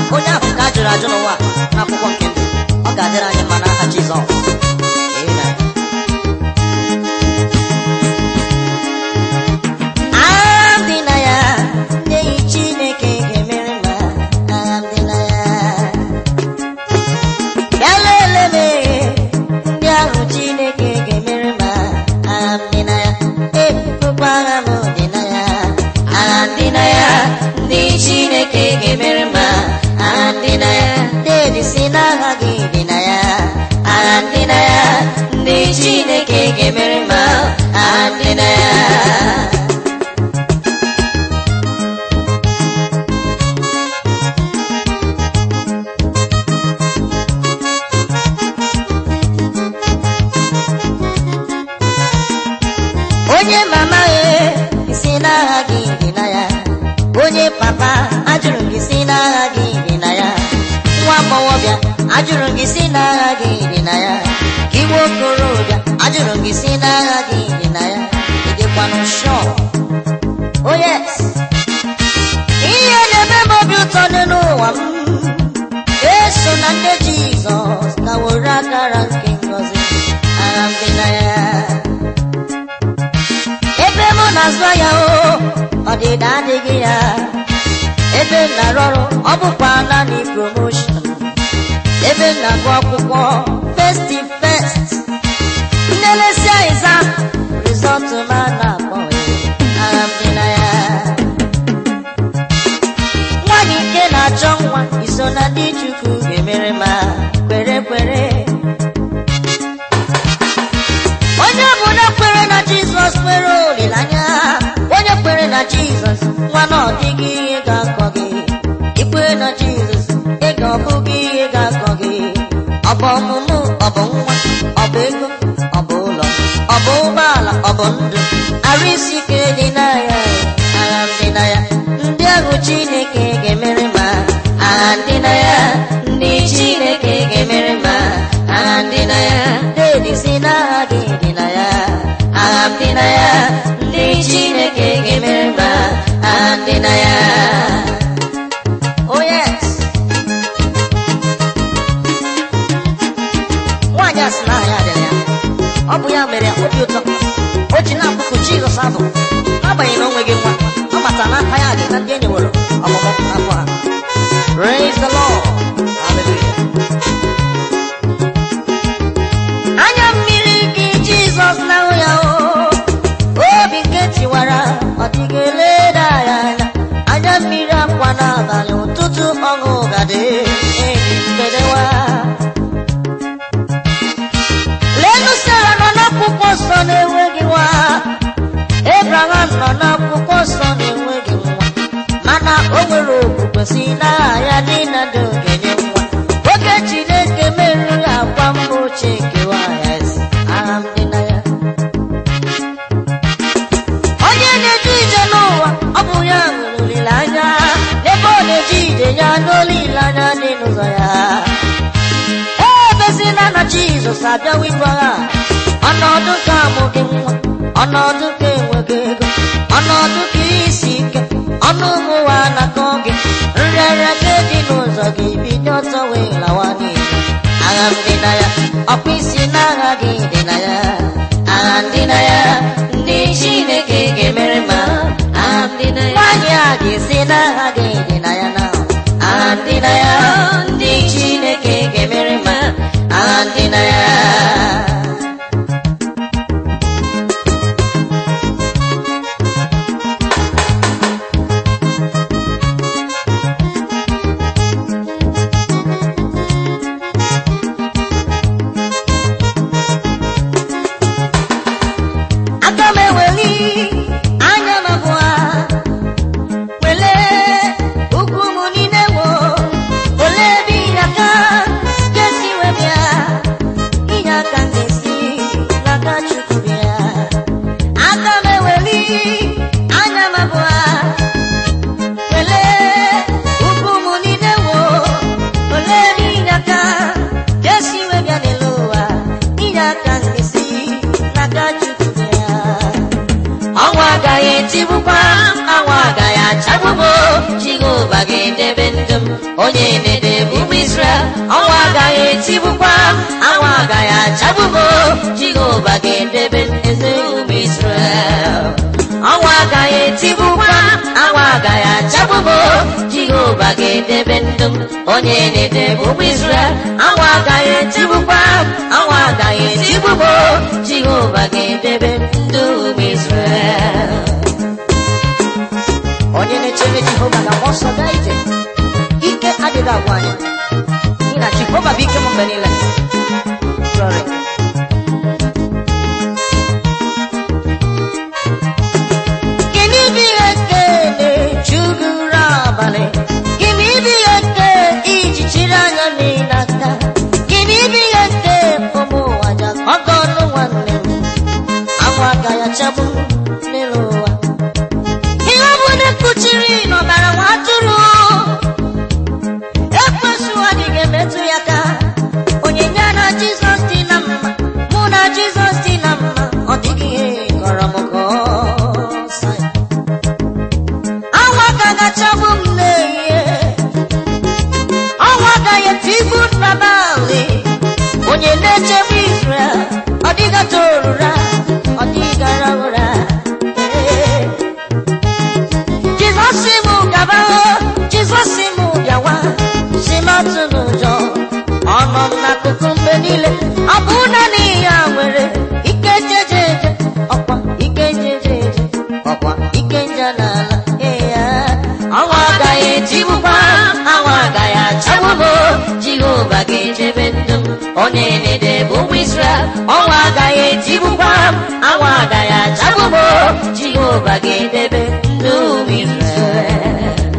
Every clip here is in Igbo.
onye ahụ ka a jụrụ ajụ n'ụwa n'akwụkwọ nke ndụ ọ ga-adịrị anyị mma n'aha Jizọs Amen. Agha m dị na ya ndị enyi Chineke ga-emere ma agha m dị na ya bịa lelee m ihe ndị ahụ Chineke ga-emere ma agha m dị na ya ebukwa agha m dị na ya agha m dị na ya ndị Chineke ga-emere ma agha m dị na ya dedi si na agha gị dị na ya agha m dị na ya ndị Chineke ga-emere ma agha m dị na ya onye mama e si n'agha gị dị na ya onye papa ajụrụ gị si n'agha gị dị na ya nwa agbọghọbịa ajụrụ gị si n'agha gị dị na ya gị nwa okorobịa ajụrụ gị si n'agha gị dị na ya ị dịkwanụ shọ oh yes ihe na-eme m obi ụtọ dị n'ụwa m eso na nne jizọs na were akara nke ngọzi agha m dị na ya ebe m na-azụ ahịa o ọdịda adịghị ya ebe m na-arụ ọrụ ọ bụkwa naanị promotion ebe m na-agụ akwụkwọ festi fest nnelesi ịza rizọtụ ma na-akpọ agha m dị na ya nwaanyị nke na-achọ nwa iso na ndị chukwu ga-emere ma kwere kwere onye ọbụla kwere na jizọs nwere olileanya onye kwere na jizọs nwa na ọ dịghị ihe ga-akọ gị ikwere na jizọs ego ọ bụghị ihe ga-akọ gị ọ bụ ọmụmụ ọ bụ nwa ọ bụ ego ọ bụ ụlọ ọ bụ ụgbọala ọ bụ ndụ arụ isi ike dị na ya agha m dị na ya ndị ahụ chineke ga-emere ma agha ndị na ya ndị chineke ga-emere ma agha ndị na ya dedi si n'agha gị dị na ya agha m dị na ya ndị chineke ga-emere ma agha ndị na ya oh yes nwaanyị a sị na aha ya dịrị ya ọ bụ ya mere obi ụtọ o ji na-akpụkụ jizọs abụ n'agbanyeghị na o nweghị nwa ọ mata na aka ya dị na ndị enyi nwere ọmụmụ afọ ha praise the lord hallelujah anya mmiri gị jizọs na-ahụ ya o obi nke tiwara ọ dịghị eleda ya anya anya mmiri akwa n'abalị ụtụtụ ọṅụ gadị enyi mbedewa lelu sara nọ n'akwụkwọ nsọ na-enweghị nwa ebraham nọ n'akwụkwọ nsọ na-enweghị nwa mana o nwere okwukwe si n'agha ya niile dị ogenye nwa oge chineke meriri akwa mba ochie kewa ya ezi agha m dị na ya onye na-eje ije n'ụwa ọ bụ ya nwere olileanya n'ebe ọ na-eje ije ya n'olileanya dị n'ụzọ ya ebezina na jizọs abịawa ibu agha ọnọdụ ka amụghị nwa ọnọdụ ka enweghị ego ọnọdụ ka isi ike ọnụ ụmụnwa na-akọ gị nrịarịa ka dị n'ụzọ gị bido ọtọ wee lawa n'iyi agha m dị na ya ọkwa isi na agha gị dị na ya agha m dị na ya ndị chineke ga-emere ma agha m dị na ya nwaanyị a ga-esi na agha gị dị na ya na agha m dị na ya ndị chineke ga-emere ma agha m dị na ya aka m eweli anya m abụọ welee ugwu m niile wo olee ebe inye aka ga-esi wee bịa inye aka m ga-esi n'aka chukwu bịa aka m eweli anya m abụọ welee ugwu m niile wo olee ebe inye aka ga-esi wee bịa n'elu ụwa inye aka m ga-esi n'aka chukwu bịa ọnwa agaghị etigbukwa anwa agaghị achagbubo jehova ga-edebe ndụ m onye na-ede bụ ụmụ Israel ọnwa agaghị etigbukwa anwụ agaghị achagbumo Jehova ga-edebe eze ụmụ Israel ọnwa agaghị etigbukwa anwụ agaghị achagbumo Jehova ga-edebe ndụ m onye na-ede bụ ụmụ Israel anwụ agaghị etigbukwa anwụ agaghị etigbumo Jehova ga-edebe ndụ ụmụ Israel onye na-echere Jehova ga-agba ọsọ gaa ije ike adịghị agwa anyị n'ihi na Jehova bụ ike m mgbe niile Glory. Gịnị bụ ihe nke na-ejugoro abalị gịnị bụ ihe nke iji chiri anya niile aka gịnị bụ ihe nke ụmụ ụwa ji akọgọ ọnụ nwanne m anwụ agaghị achagbu m n'elu ụwa ihe ọ bụ na ekpuchiri n'ọbara nwa atụrụ ekwesu adịghị emetụ ya ka onyinye na jizọs dị na mma mụ na jizọs dị na mma ọ dịghị ihe kọrọ m ka ọ sa ya. anwa ka gachagbu m n'ehihie ọnwa agaghị etigbu n'abalị onye na-echebe Israel ọ dịgata ụra ọ dịgara ụra Ee. Jizọs si m gaba Jizọs si m bịawa si m atụ n'ụjọ ọ nọ m n'akụkụ mgbe niile ọ bụ naanị ya nwere ike jejeje ọkwa ike jejeje ọkwa ike nje n'ala ee ya ọnwa agaghị etigbukwa anwa agaghị achagbu m Jehova ga-echebe ndụ m onye na-ede bụ ụmụ Israel ọnwa agaghị etigbukwa m anwa agaghị achagbu m Jehova ga-edebe ndụ ụmụ Israel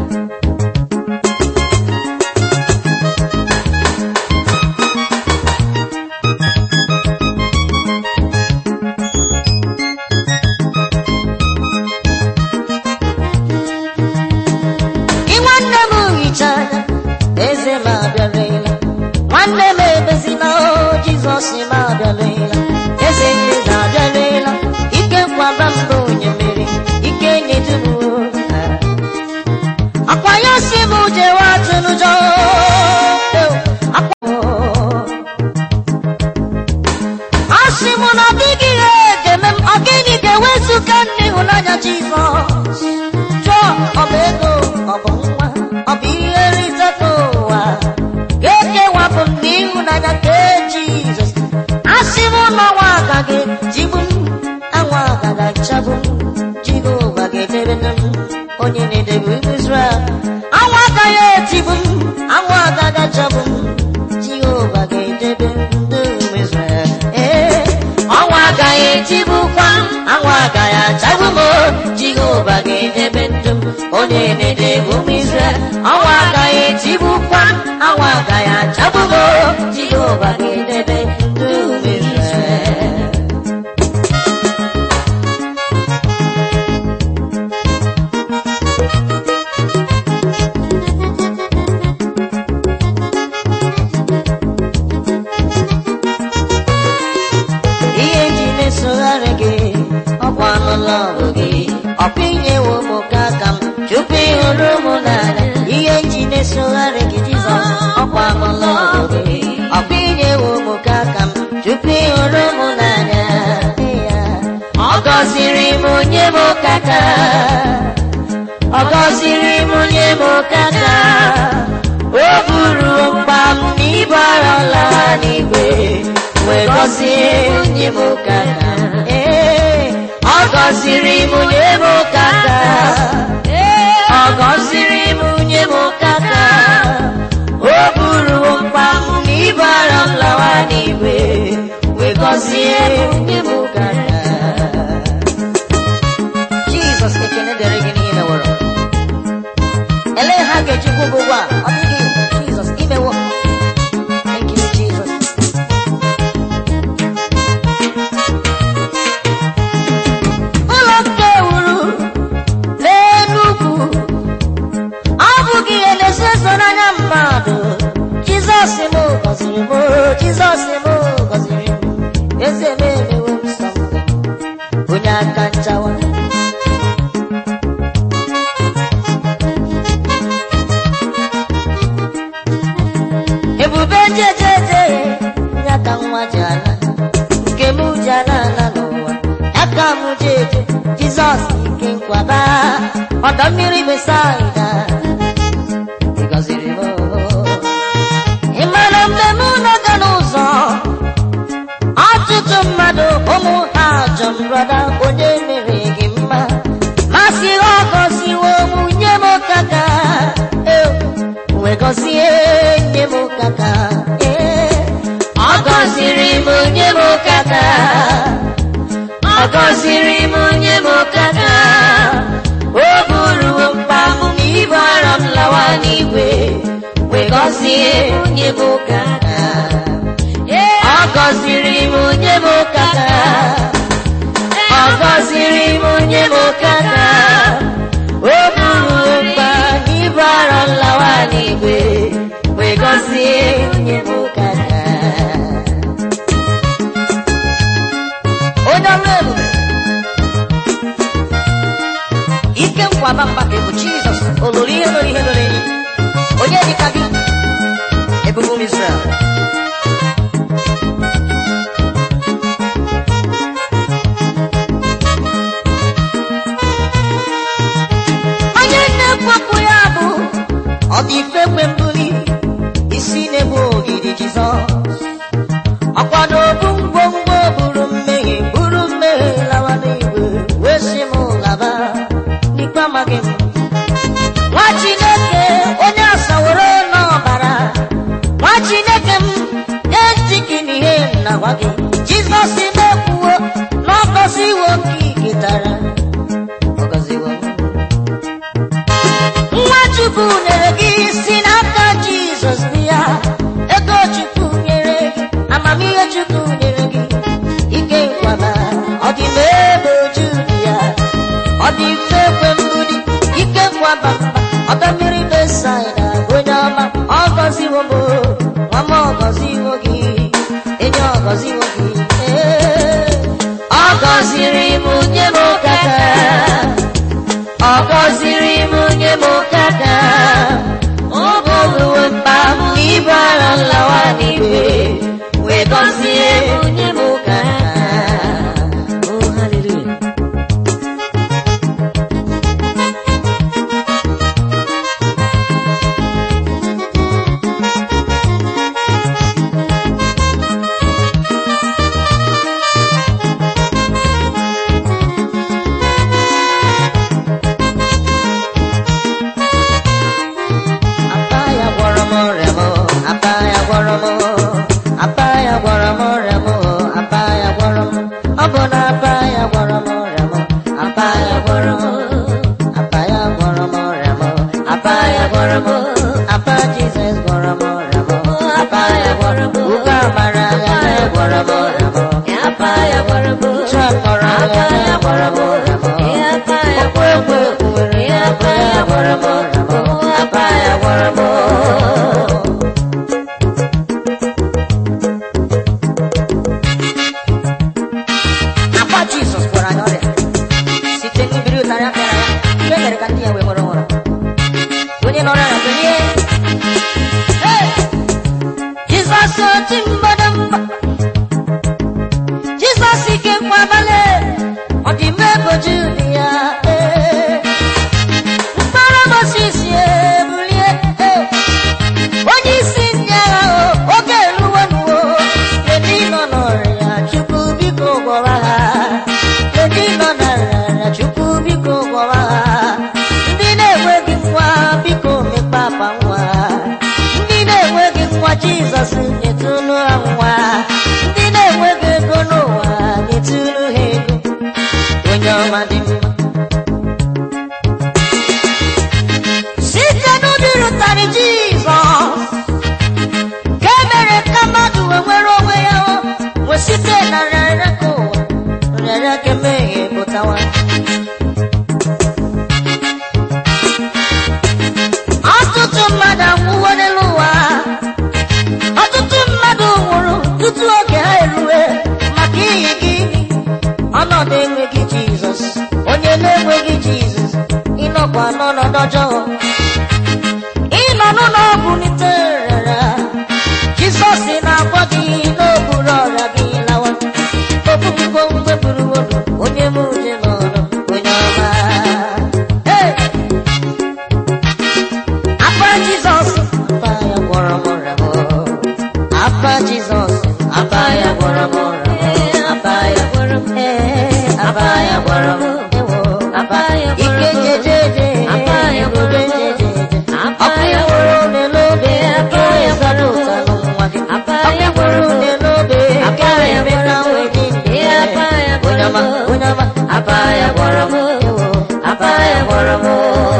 Gị nwanne m hicha anya eze m abịarịla nwanne m ebezina o Jizọs m abịarịla eze ndị na-abịarịla ike nkwaba mba onye mmeri ike nyedunuo akwa ya si m jewe atụ n'ụjọ akwa a sị m na ọ dịghị ihe ga-eme m ọ gịnị ga-ewezuga nne ịhụnanya Jizọs jụọ ọ bụ ego ọ bụ nwa ọ bụ ihe nrite ka ụwa ga-ekewapụ m n'ịhụnanya nke Jizọs asị m na ọnwa agaghị jigbu m anwa agaghị achagbu m Jehova ga-edebe nne m onye na-edebe ụmụ Izrel anwa agaghị etigbu m anwa agaghị achagbu m Jehova ga-edebe ndị ụmụ Izrel ee ọnwa agaghị etigbukwa m anwa agaghị achagbu m Jehova ga-edebe ndụ m onye na-edebe ụmụ Izrel ọnwa agaghị etigbukwa m anwa agaghị achagbu m Jehova ga-edebe ndụ ụmụ Izrel ihe ji na-esogharị gị ọkwa n'ụlọ ọgụ gị ọkwa inyewo m ka aka m tupu ịhụrụ m n'anya ihe ji na-esogharị gị jizọs ọkwa n'ụlọ ọgụ gị ọkwa inyewo m ka aka m tupu ịhụrụ m n'anya Ya. ọ gọziri m onye m kaka ọ gọziri m onye m kaka o buru mkpa m n'ibu arọla n'igwe wee gọzie onye m kaka ee ọ gọziri m onye m kaka ọ gọziri m onye m kaka o buru mkpa m n'ibu arọ m lawa n'igwe wee gọzie onye m kaka Jizọs ekene dịrị gị n'ihe meworo elee ha ga-eji kwụ ụgwọ a ọ dịghị Jizọs imewo Thank you, Jesus. ụlọ nke wuru n'Enugwu ọ bụghị ihe na-eso eso n'anya mmadụ Jizọs m gọziri m Jizọs m gọziri m eze m emewo m nsọ m onye aka nchawa ala n'ụwa aka m jeje jizọs ike nkwaba ọdọ mmiri besaida ị gọziri m ị mara mgbe m na-aga n'ụzọ ọtụtụ mmadụ ụmụ ha ajọ m brọda onye mere gị mma masị ha gọziwo m nye m kaka wee gọzie nye m kaka ọ gọziri m nye m kaka ọ gọziri m nye m kaka o buruwo mkpa m na ibu ara m lawa n'igwe wee gọzie nye m kaka ọ gọziri m nye m kaka ọ gọziri m nye m kaka o buru mkpa n'ibu arọ nlawa n'igwe wee gọzie nye m kaka onye ọrụ ebube ike nkwaba mba ka bụ jizọs olori ihe lori ihe lori enyi onye dịka gị ebube ụmụ Izrel onye na-ekwepụ ya bụ ọ dị ife kwe mbuli isi na-ebu ogidi jizọs ọkwa n'obu ngwongwo buru mmehie buru mmehie lawa n'igwe wee si m laba n'ikpe amaghị m nwa chineke onye asaworo n'ọbara nwa chineke m ejiki n'ihe m na-agwa gị jizọs na-ekwuwo na ọ gọziwo nke iketara ọ gọziwo m nwa chukwu nyere gị si n'aka jizọs bịa ego chukwu nyere gị amamihe chukwu nyere gị ike nkwaba ọ dị n'ebe oju dị ya ọ dị mfe ekwe mbuli ike nkwaba mba ọdọ mmiri besaida onye ọma ọ gọziwo m nwa m ọ gọziwo gị enyi ọ gọziwo gị ee ọ gọziri m nye m kaka ọ gọziri m nye m kaka ọ bụrụ mkpa m ibu ara nlawa n'igwe wee gọzie m nye m kaka oh hallelujah apa ya gwọrọ m ọrịa m apa ya gwọrọ m apa ya gwọrọ m ọrịa m apa ya gwọrọ m ọ bụ na apa ya gwọrọ m ọrịa m apa ya gwọrọ m apa ya gwọrọ m ọrịa m apa ya gwọrọ m apa jizọs gwọrọ m ọrịa m apa ya gwọrọ m ụka amara ya ya gwọrọ m ọrịa m apa ya gwọrọ m uche akọrọ ya ya gwọrọ m ọrịa m okwu ekwe nwere ya apa ya gwọrọ m ọrịa m apa ya gwọrọ m akwa jizọs gwọrọ anyị ọrịa site n'ibiri ụtarị aka ya ihe mere ka ndị ya wee nwere nwụrụ onye nọrọ ya belie Hey! jizọs oti mbadamba jizọs ike nkwabale ọ dị mma eboju dị ya Hey! mkpọrọ moses ebulie Hey! onye isi ndị agha o oge eruwo nuwo ndị nọ n'ọrịa chukwu biko gwọwa ha ndị nọ n'arịa chukwu biko gwọwa ha ndị na-enweghị nwa biko mekpapa nwa ndị na-enweghị nwa jizọs nyetụnụ ha nwa ndị na-enweghị ego n'ụwa nyetụnụ ha ego onye ọma dị mma site n'obi rụtarị jizọs ka e mere ka mmadụ wee nwere onwe ya o, wee site na nrịarịa ka ụwa nrịarịa ka emehie pụtawa ọtụtụ mmadụ anwụwo n'elu ụwa ọtụtụ mmadụ nwụrụ tutu oge ha erue maka iyi gịnị ọnọdụ enweghị jizọs onye na-enweghị jizọs ịnọkwa n'ọnọdụ ọjọọ ịnọ n'ụlọ ọgwụ niterera jizọs na-agwọ gị n'okpuru ọrịa gị lawa okpukpo ọma onye ọma apa ya gwọrọ m ewo apa ya gwọrọ m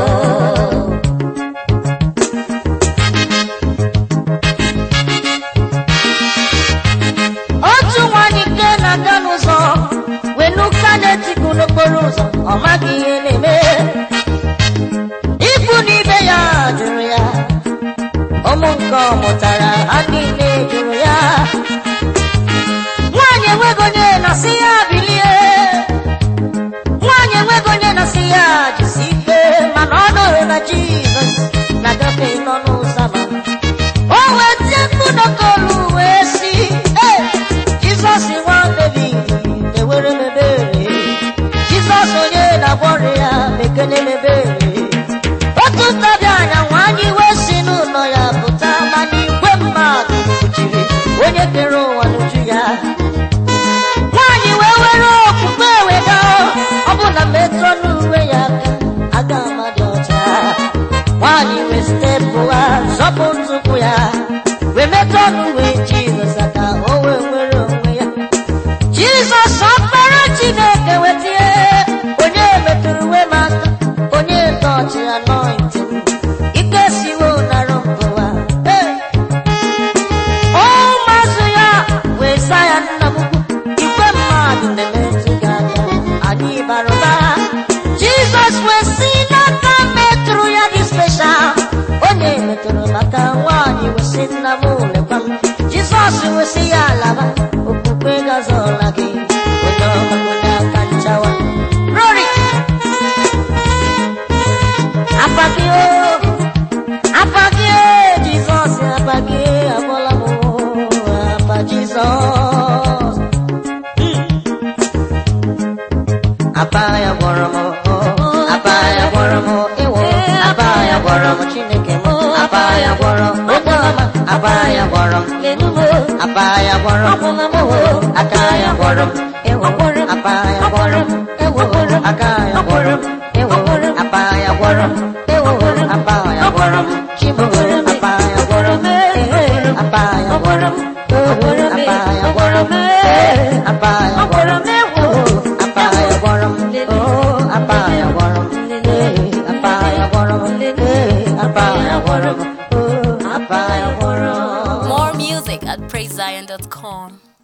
otu nwanyị nke na-aga n'ụzọ wenuka na-etiku n'okporo ụzọ ọ maghị ihe na-eme ikwu n'ibe ya jụrụ ya ụmụ nke ọ mụtara ha niile jụrụ ya nwaanyị enweghị onye na-asị ya bilie nwaanyị enweghị onye na-asị ya jisi ike mana ọ nụrụ na jizọs na-agafe n'ọnụ ụzọ ama o wee tie mkpu n'okolu wee si "Ee, jizọs nwa david na-ewere m ebere jizọs onye na-agwọ ọrịa ya mekene m ebere otu ntabi anya nwaanyị wee si n'ụlọ ya pụta mana igwe mmadụ kpuchiri onye kere ụwa n'uju ya nwaanyị wee were okpukpe wega ọ bụ na metụ n'uwe ya aka aga amadị ọcha nwaanyị wee stepụ ha zọpụ ntụpụ ya wee metụ n'uwe jizọs aka o wee nwere onwe ya jizọs ọkpara chineke wetie onye metụrụ uwe m aka onye tọchị anointing ike siwo nara mbụwa Hey! ụmụazụ ya wee sa ya nna m ukwu igwe mmadụ na-emetụ gị aka anyị bara ụba jizọs wee si n'aka metụrụ ya dị speshal onye metụrụ maka nwaanyị wee sị nna m lekwa m jizọs wee sị ya alaba okwukwe gazọla gị onye ọma onye aka nchawa rori apa gị o apa gị jizọs apa gị agwọla m apa jizọs apa ya gwọrọ m apa ya gwọrọ m ewo apa ya gwọrọ m chineke m apa ya gwọrọ m onye ọma apa ya gwọrọ m apa ya gwọrọ m ewo aka ya gwọrọ m ewo apa ya gwọrọ m ewo aka ya gwọrọ m ewo apa ya gwọrọ m ewo apa ya gwọrọ m chimo apa ya gwọrọ m apa ya gwọrọ m apa ya gwọrọ m apa ya gwọrọ m ewo apa ya gwọrọ m oh apa ya gwọrọ m apa ya gwọrọ m apa ya gwọrọ m oh apa ya gwọrọ m More music at praisezion.com.